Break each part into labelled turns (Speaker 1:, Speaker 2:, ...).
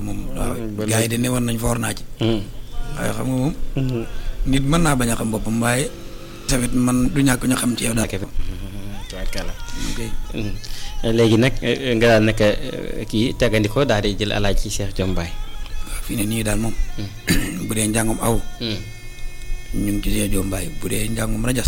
Speaker 1: moom
Speaker 2: ba
Speaker 1: waaw gars yi de ne woon nañ foor naa ci waaye xam nga moom nit mën naa bañ a xam boppam waaye tamit man du ñàkk ñu xam ci yow daal
Speaker 2: tubaarkàlla
Speaker 1: ok
Speaker 2: léegi nag nga daal nekk kii tegandikoo daal di jël alaaj ci Cheikh Jombaay
Speaker 1: waaw fii ne nii daal moom bu dee njàngum aw ñu ngi ci see jombaay bu dee njàngum rajas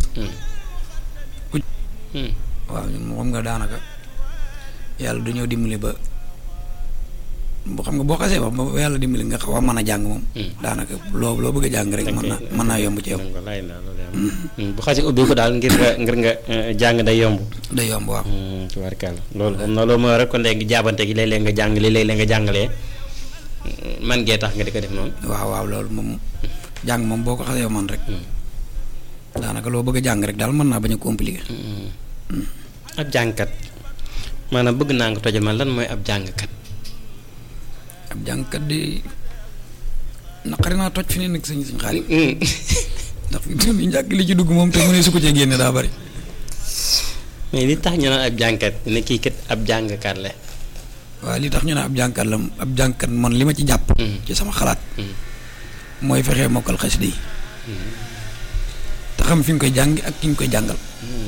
Speaker 1: waaw ñun moom xam nga daanaka yàlla du ñëw dimbali ba bu xam nga boo xasee wax ba yàlla dimbali nga xaw a mën a jàng moom daanaka loo loo bëgg a jàng rek mën na mën naa yomb ci yow
Speaker 2: wallaay la loolu am bu xasee ubbi ko daal ngir nga ngir nga jàng day yomb
Speaker 1: day yomb waaw
Speaker 2: tubaarkàlla loolu xam na loolu mooy rek kon léegi jaabante gi léeg-léeg nga jàng li léeg-léeg nga jàngalee man gee tax nga di ko def noonu
Speaker 1: waaw waaw loolu moom jàng moom boo ko xasee man rek daanaka loo bëgg a jàng rek daal mën naa bañ a compliqué
Speaker 2: ab jàngkat maanaam bëgg naa nga tojal man lan mooy ab jàngkat
Speaker 1: ab jàngkat di naqari naa toj fi ne nag sëñ sëñ xaalis ndax fi mu ne njàkk li ci dugg moom te mu ne su ko cee génne daa bari
Speaker 2: mais li tax ñu naan ab jàngkat ne kii kat ab jàngkat la
Speaker 1: waaw li tax ñu ne ab jàngkat la ab jàngkat man li ma ci jàpp ci sama xalaat mooy fexee mokkal xasida yi te xam fi nga koy jàng ak ki nga koy jàngal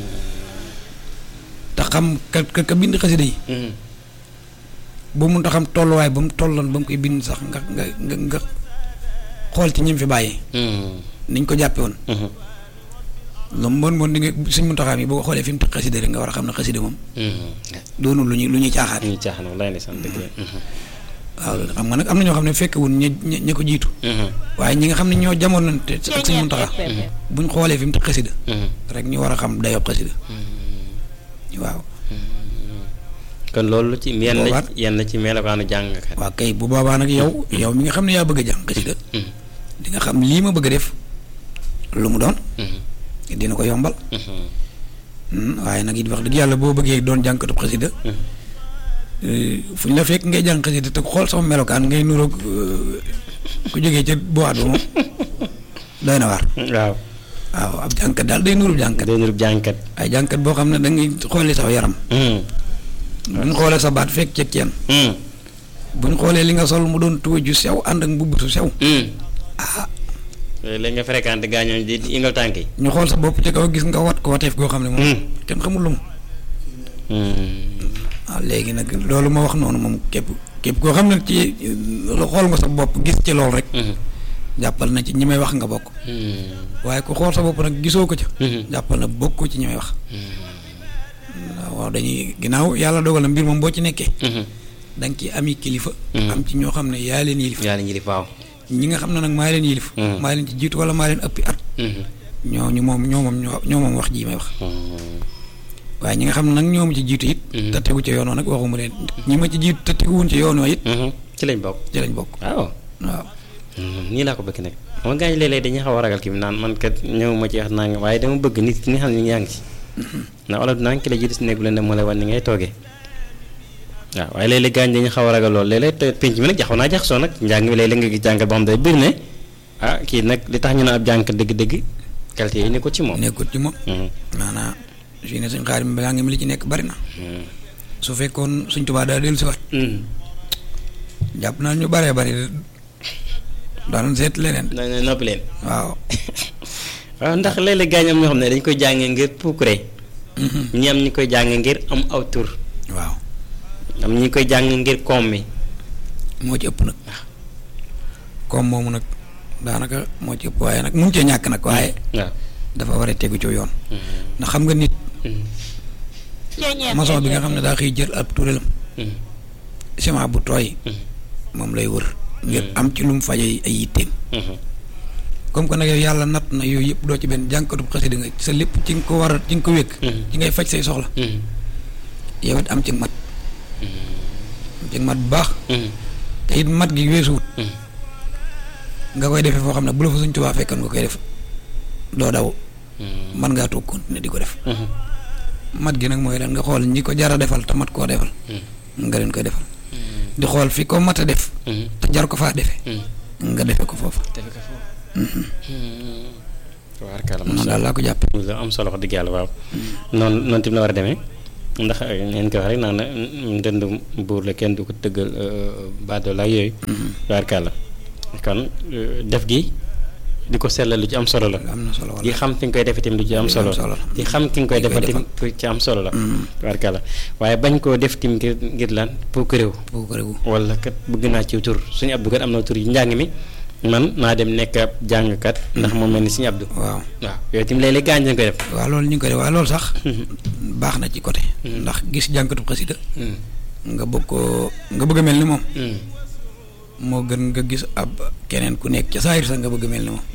Speaker 1: te xam ka ka ka bind xasida yi ba mun ta xam tolluwaay ba mu tolloon ba mu koy bind sax nga nga nga nga xool ci ñim fi bàyyi niñ ko jàppe woon lu mu bon bon di nga suñ mun taxaam yi boo ko xoolee fi mu teg xasida rek nga war a xam ne xasida moom doonul lu ñuy lu ñuy caaxaan
Speaker 2: ñu caaxaan wallaay ndeysaan dëgg la
Speaker 1: waaw xam nga nag am na ñoo xam ne fekkewun ña ña ña ko jiitu waaye ñi nga xam ne ñoo jamonoonte ak suñ mun taxaa buñ xoolee fi mu teg xasida rek ñu war a xam dayob xasida waaw
Speaker 2: kon loolu ci yenn
Speaker 1: Boobaat-
Speaker 2: yenn ci melokaanu jàngkat
Speaker 1: waaw kay bu boobaa nag yow yow mi nga xam ne yaa bëgg a jàng xasida di nga xam lii ma bëgg a def lu mu doon dina ko yombal Hmm, waaye nag it wax dëgg yàlla boo bëggee doon jànkatub xasida eh, fu ñu la fekk ngay jàng xasida te xool sama melokaan ngay nuroog eh, ku jógee ca boîte ba moom doy na waar
Speaker 2: waaw
Speaker 1: waaw ab jànkat daal day nurub jànkat
Speaker 2: day nurub jàngkat
Speaker 1: ay jànkat boo xam ne da ngay xoolee saw yaram bu ñu xoolee sa baat fekk ceeg ceen bu ñu xoolee li nga sol mu doon tuwa ju sew ànd ak mbubb su sew ah
Speaker 2: léegi nga fréquenté gaañooñ di di ingal tànk yi
Speaker 1: ñu xool sa bopp ci kaw gis nga wat ko wateef goo xam ne moom kenn xamul lu mu waaw léegi nag loolu ma wax noonu moom képp képp koo xam ne ci lu xool nga sa bopp gis ci loolu rek jàppal na ci ñi may wax nga bokk waaye ku xool sa bopp nag gisoo ko ca jàppal na bokk ci ñi may wax waaw dañuy ginnaaw yàlla dogal na mbir moom boo ci nekkee da nga ci ami kilifa am ci ñoo xam ne yaa leen yilif
Speaker 2: yàlla ñi di waaw
Speaker 1: ñi nga xam ne nag maa leen yilif maa leen ci jiitu wala maa leen ëppi at ñooñu moom ñoo moom ñoo ñoo moom wax ji may wax waaye ñi nga xam ne nag ñoom ci jiitu it te tegu ci yoonoo nag waxuma leen ñi ma ci jiitu te teguwuñ ci yoonoo it
Speaker 2: ci lañ bokk
Speaker 1: ci lañ bokk
Speaker 2: waaw
Speaker 1: waaw
Speaker 2: nii laa ko bëgg nag xam nga gaañ léeg-léeg dañuy xaw a ragal kii bi naan man kat ñëw ma ci wax naa nga waaye dama bëgg nit ki nga xam ne yaa ngi ci ndax wala dinaa ki la jiitu si néeg bu leen dem moo lay wan ni ngay toogee waaw waaye léeg-léeg gaañ dañuy xaw a ragal lool léeg-léeg te penc mi nag jaxaw naa jaxasoo nag njàng mi léeg-léeg nga gis jàngat boo xam day bëri ne ah kii nag li tax ñu ne ab jànkat dëgg-dëgg qualité yi nekkul ci moom
Speaker 1: nekkut ci moom maanaam fii ne suñ xaar mi balaa nga mi li ci nekk bari na su fekkoon suñ tubaa daa dellu si waat jàpp naa ñu baree bari daan seet leneen
Speaker 2: na na noppi leen
Speaker 1: waaw
Speaker 2: waaw ndax léeg-léeg gaañ am ñoo xam ne dañ koy jàngee ngir puukure ñi am ñi koy jàngee ngir am aw tur
Speaker 1: waaw
Speaker 2: am ñi koy jàng ngir koom mi
Speaker 1: moo ci ëpp nag comme moomu nag daanaka moo ci ëpp waaye nag mun cee ñàkk nag waaye
Speaker 2: waaw
Speaker 1: dafa war a tegu ci yoon ndax xam nga nit maçon bi nga xam ne daa xëy jël ab turelam ciment bu tooy moom lay wër ngir am ci lu mu faje ay yitteem comme que nag yow yàlla natt na yooyu yëpp doo ci benn jànkatub xasida nga sa lépp ci nga ko war a ci nga ko wékk ci ngay faj say soxla yow it am ci mat am ci mat bu baax te it mat gi weesuwut nga koy defee foo xam ne bu la fa suñ tubaa fekkoon nga koy def doo daw man ngaa toog continuer di ko def mat gi nag mooy lan nga xool ñi ko jar a defal te mat koo defal nga leen koy defal di xool fi ko mat a def te jar ko faa defe nga defe ko foofa
Speaker 2: defe ko foofu waaw
Speaker 1: noonu daal laa ko jàppe
Speaker 2: lu am solo wax dëgg yàlla waaw noonu noonu tamit la war a demee ndax ngeen ko wax rek naan ndënd buur la kenn du ko tëggal baadoo la yooyu. tubaarkàlla kon def gi di ko sellal lu ci am solo la.
Speaker 1: am na solo
Speaker 2: di xam fi nga koy defee tamit lu ci am solo la. di xam ki nga koy defal tamit lu ci am solo la. tubaarkàlla waaye bañ koo def tamit ngir ngir lan pour que réew.
Speaker 1: pour que réew.
Speaker 2: wala kat bëgg naa ci tur suñu abdu kat am na tur yu njàng mi man naa dem nekk ab jàngkat. ndax moom mel ni suñu abdu.
Speaker 1: waaw
Speaker 2: waaw yooyu tamit léeg-léeg gaañ lañ koy def.
Speaker 1: waaw loolu ñu ngi koy def waaye loolu sax. baax na ci côté. ndax gis jànkatu xasida nga bëgg koo nga bëgg a mel ni moom. moo gën nga gis ab keneen ku nekk ca saayir sax nga bëgg a mel ni moom.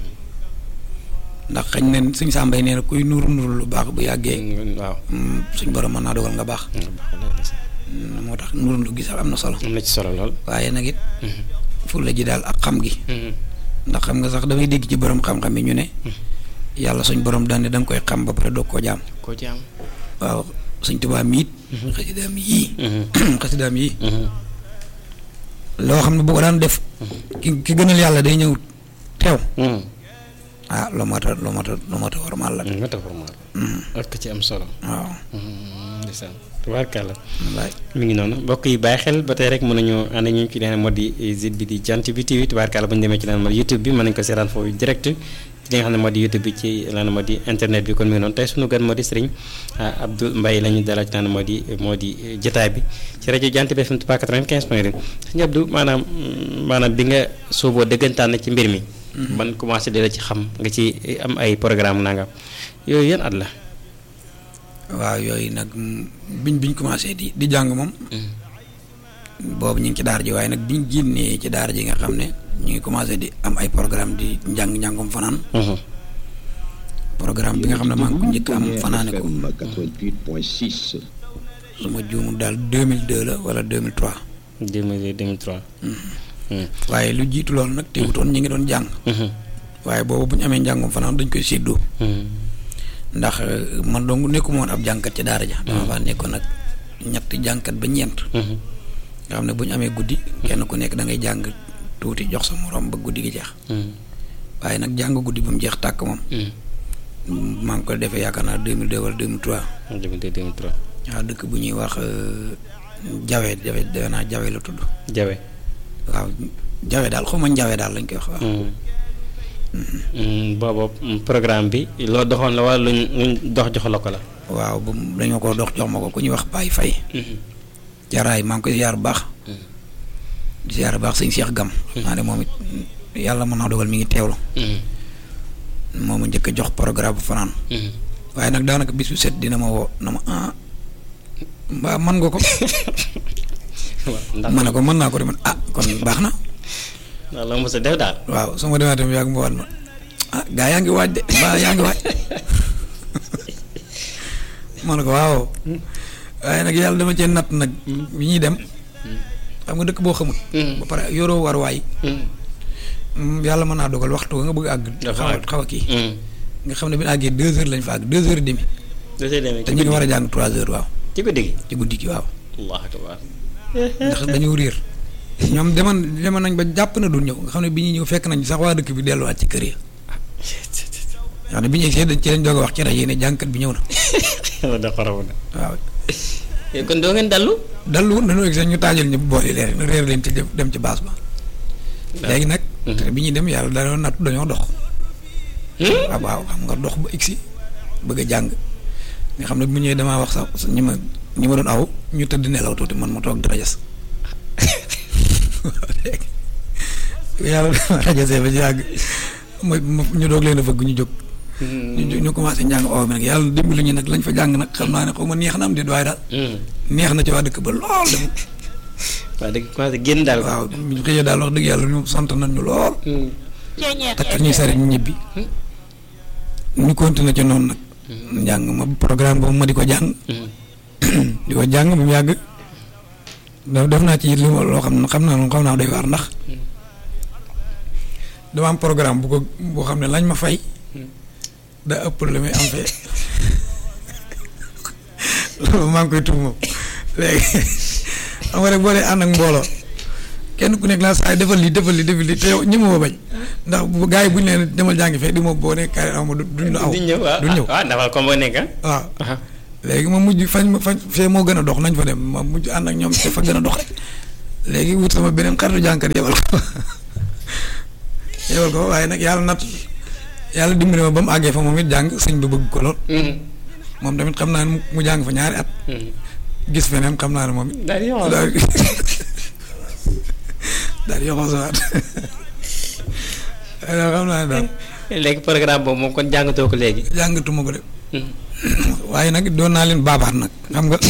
Speaker 1: ndax xañ ne suñ sàmbay nee na kuy nuuru nuuru lu baax bu yàggee.
Speaker 2: waaw
Speaker 1: suñ borom mën naa dogal nga baax. moo tax nuuru lu gis am na solo.
Speaker 2: am na ci solo lool.
Speaker 1: waaye nag it. fulla ji daal ak xam gi. ndax xam nga sax damay dégg ci borom xam-xam yi ñu ne. yàlla suñ borom daan ne da nga koy xam ba pare doog koo jaam.
Speaker 2: koo jaam.
Speaker 1: waaw suñ tubaab miit. xasidaam yii. xasidaam yii. loo xam ne bu ko daan def. ki ki gënal yàlla day ñëw teew. ah loo mat a loo mat a loo mat a warmaal la.
Speaker 2: nga tax warmaal. ak ci am solo.
Speaker 1: waaw.
Speaker 2: ndeysaan tubaarkàlla.
Speaker 1: wallaay.
Speaker 2: mi ngi noonu mbokk yi bàyyi xel ba tey rek mën nañu ànd ñu ci leen moo di site bi di jant bi TV tubaarkàlla bu ñu demee ci leen moo di YouTube bi mën nañu ko seetaan foofu direct ci li nga xam ne moo di YouTube bi ci lan moo di internet bi kon mi ngi noonu tey sunu gan moo di sëriñ Abdou Mbaye la ñu dalal ci naan moo di moo di jotaay bi ci rajo jant bi FM Touba 95 point 2 sëñ Abdou maanaam maanaam bi nga sooboo dëggantaan ci mbir mi. ban commencé di la ci xam nga ci am ay programme nangam yooyu yan at la.
Speaker 1: waaw yooyu nag biñ biñ commencé di di jàng moom. boobu ñu ngi ci daara ji waaye nag biñ génnee ci daara ji nga xam ne ñu ngi commencé di am ay programme di njàng njàngum fanaan. programme bi nga xam ne maa ngi ko njëkk am fanaane ko.
Speaker 3: 88.6.
Speaker 1: su ma juumul daal 2002 la wala 2003.
Speaker 2: 2002 2003.
Speaker 1: waaye lu jiitu loolu nag teewutoon ñu ngi doon jàng. waaye boobu bu ñu amee njàngum fanaan dañ koy séddoo. ndax man dong nekkuma woon ab jànkat ci daara ja. dama faa nekkoon nag ñetti jànkat ba ñeent. nga xam ne bu ñu amee guddi. kenn ku nekk da ngay jàng tuuti jox sa morom ba guddi gi jeex. waaye nag jàng guddi ba mu jeex tàkk moom. maa ngi ko defee yaakaar naa 2002 wala 2003.
Speaker 2: 2002 2003.
Speaker 1: waaw dëkk bu ñuy wax Jawe Jawe defe naa Jawe la tudd.
Speaker 2: Jawe.
Speaker 1: waaw Jawe daal xaw ma Jawe daal lañ koy wax waaw.
Speaker 2: boobu programme bi loo doxoon la wala luñ luñ dox jox la ko la.
Speaker 1: waaw bu dañoo ko dox jox ma ko ku ñuy wax Baye Faye. jaraay maa ngi koy ziar bu baax. di ziar bu baax sëñ Cheikh Gam. maa ne moom it yàlla mën naa dogal mi ngi teewlu. moo ma njëkk a jox programme bu fanaan. waaye nag daanaka bis bu set dina ma woo na ma ah mbaa mën nga ko.
Speaker 2: ndax
Speaker 1: ma ne ko mën naa ko de man ah kon baax na.
Speaker 2: ndax la mos a def daal.
Speaker 1: waaw su ma demee tamit yàgg mu waat ma ah gaa yaa ngi waaj de mbaa yaa ngi waaj ma ne ko waaw waaye nag yàlla dama cee natt nag bi ñuy dem xam nga dëkk boo xamul. ba pare yoroo war waay yàlla mën naa dogal waxtu nga bëgg àgg. xaw a xaw a kii. nga xam ne bi ñu àggee deux heures lañ fa àgg deux heures et demi.
Speaker 2: deux heures et demi
Speaker 1: te ñu ngi war a jàng trois heures waaw.
Speaker 2: ci guddi gi.
Speaker 1: ci guddi gi waaw.
Speaker 2: allahu akbar.
Speaker 1: ndax dañoo réer. ñoom demoon demoon nañ ba jàpp na du ñëw nga xam ne bi ñuy ñëw fekk nañ sax waa dëkk bi delluwaat ci kër yi. nga xam ne bi ñu egsee dañ ci lañ doog a wax ci rajo yi ne jànkat bi ñëw na.
Speaker 2: yàlla da xaraw na.
Speaker 1: waaw.
Speaker 2: kon doo ngeen dallu.
Speaker 1: dallu dañoo egsee ñu taajal ñu boole leer réer leen ci dem ci baas ba. léegi nag. te bi ñuy dem yàlla dañoo natt dañoo dox. waaw waaw xam nga dox ba egsi bëgg a jàng nga xam ne bu ñëwee damaa wax sax ñi ma ñi ma doon aw ñu tëdd nelaw tuuti man ma toog di rajas yàlla rajasee ba yàgg ma ñu doog leen a fëgg ñu jóg. ñu ñu commencé njàng aw mi nag yàlla dimbali ñu nag lañ fa jàng nag xam naa ne xaw ma neex na am déet waaye daal. neex na ci waa dëkk ba lool dem.
Speaker 2: waa dëgg commencé génn daal.
Speaker 1: waaw ñu xëyee daal wax dëgg yàlla ñu sant nañ ñu lool. takk ñuy sari ñu ñibbi. ñu continué ci noonu nag. njàng ma programme boobu ma di ko jàng. di ko jàng ba mu yàgg. def naa ci li ma loo xam ne xam naa xam naa doy waar ndax. dama am programme bu ko boo xam ne lañ ma fay. da ëpp la muy am fee. loolu maa ngi koy tuub moom léegi xam nga rek boo dee ànd ak mbooloo. kenn ku nekk laa saa defal lii defal lii defal lii te yow ñi ma bañ ndax bu gars yi bu ñu leen demal jàngi fee di ma boo ne carré aw ma duñ la aw.
Speaker 2: duñ ñëw waaw
Speaker 1: duñ ñëw
Speaker 2: waaw ndax comme boo nekk
Speaker 1: waaw léegi ma mujj fañ ma fañ fee moo gën a dox nañ fa dem ma mujj ànd ak ñoom te fa gën a dox léegi wut sama beneen xaritu jànkat yebal ko yebal ko waaye nag yàlla nat yàlla dimbali ma ba mu àggee fa moom it jàng sëñ bi bëgg ko lool moom tamit xam naa ne mu jàng fa ñaari at gis feneen xam naa ne moom it
Speaker 2: daal di yoxoo
Speaker 1: daal di daal di yoxoo sawaat waaye daal xam naa ne daal
Speaker 2: léegi programme boobu moom kon jàngatoo ko léegi.
Speaker 1: jàngatuma ko de waaye nag doon naa leen baabaat nag xam nga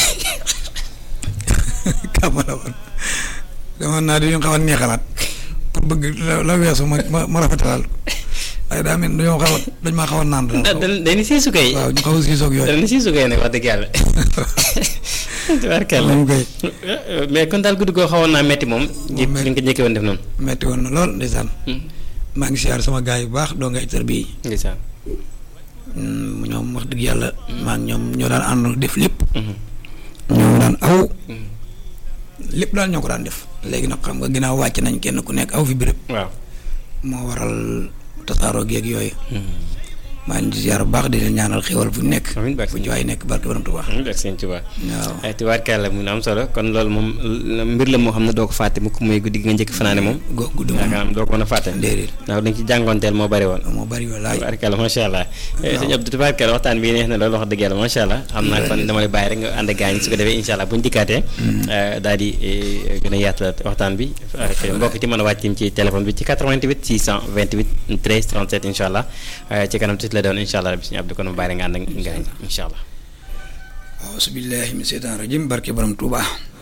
Speaker 1: kàmm la woon demoon naa di ñu xaw a neexalaat pour bëgg la la weesu ma ma ma rafetalal waaye daa mel ni dañoo xaw a dañ maa xaw a naan daal.
Speaker 2: dañuy siisu kay.
Speaker 1: waaw ñu xaw a siisoog yooyu.
Speaker 2: dañuy siisu kay nag wax dëgg yàlla. tubaarkàlla
Speaker 1: moom kay
Speaker 2: mais kon daal guddi goo xawoon naa metti moom. ji li nga ko njëkkee woon def noonu.
Speaker 1: metti woon na lool ndeysaan maa ngi siyaar sama gars yu baax doo nga itar bii
Speaker 2: ndeysaan.
Speaker 1: ñoom wax dëgg yàlla maa ngi ñoom ñoo daan ànd def lépp ñoo daan aw lépp daal ñoo ko daan def léegi nag xam nga ginnaaw wàcc nañ kenn ku nekk aw fi béréb
Speaker 2: waaw.
Speaker 1: moo waral tasaaroo geeg yooyu maa ngi ziar bu baax di leen ñaanal xéwal fu ñu nekk
Speaker 2: amiin barke
Speaker 1: fu ci waay nekk barke borom Tuubaa
Speaker 2: amiin barke Sëñ Tuubaa.
Speaker 1: waaw
Speaker 2: ay tubaarkàlla mu am solo kon loolu moom mbir la moo xam ne doo ko fàtte mukk muy guddi gi nga njëkk fanaane moom.
Speaker 1: go guddi moom
Speaker 2: yaakaar naa doo ko mën a fàtte.
Speaker 1: déedéet
Speaker 2: ndax dañ ci jàngoonteel moo bari woon.
Speaker 1: moo bari walaay
Speaker 2: tubaarkàlla macha allah. sëñ Abdou tubaarkàlla waxtaan bi neex na loolu wax dëgg yàlla macha allah. xam naa kon dama lay bàyyi rek nga ànd ak gaañ su ko defee incha allah bu ñu dikkaatee. daal di gën a yaatal waxtaan bi. mbokk ci mën a wàccim ci téléphone bi ci 88 628 13 37 incha allah ci kanam tuuti la doon incha allah bi sëñ Abdou kon mu bàyyi nga ànd ak gaañ incha allah.
Speaker 1: auzu billaahi min seytaan rajim barke borom Tuubaa